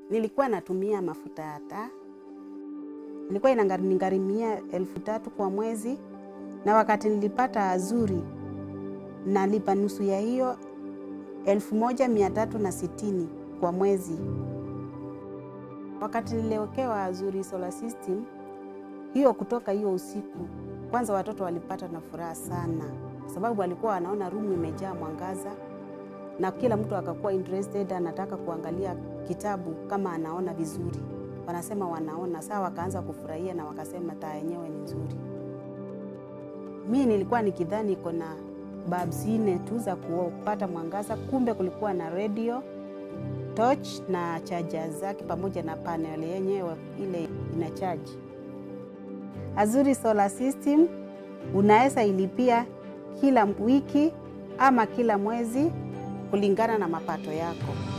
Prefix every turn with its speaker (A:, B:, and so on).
A: Nilikuwa natumia mafuta ya taa, ilikuwa inanigharimia elfu tatu kwa mwezi, na wakati nilipata Azuri nalipa nusu ya hiyo elfu moja mia tatu na sitini kwa mwezi. Wakati niliwekewa Azuri solar system hiyo, kutoka hiyo usiku, kwanza watoto walipata na furaha sana, kwa sababu walikuwa wanaona rumu imejaa mwangaza na kila mtu akakuwa interested, anataka kuangalia kitabu kama anaona vizuri. Wanasema wanaona saa, wakaanza kufurahia na wakasema taa yenyewe ni nzuri. Mi nilikuwa nikidhani iko na bulbs nne tu za kupata mwangaza, kumbe kulikuwa na radio, torch na charger zake pamoja na panel yenyewe ile ina charge. Azuri solar system unaweza ilipia kila wiki ama kila mwezi kulingana na mapato yako.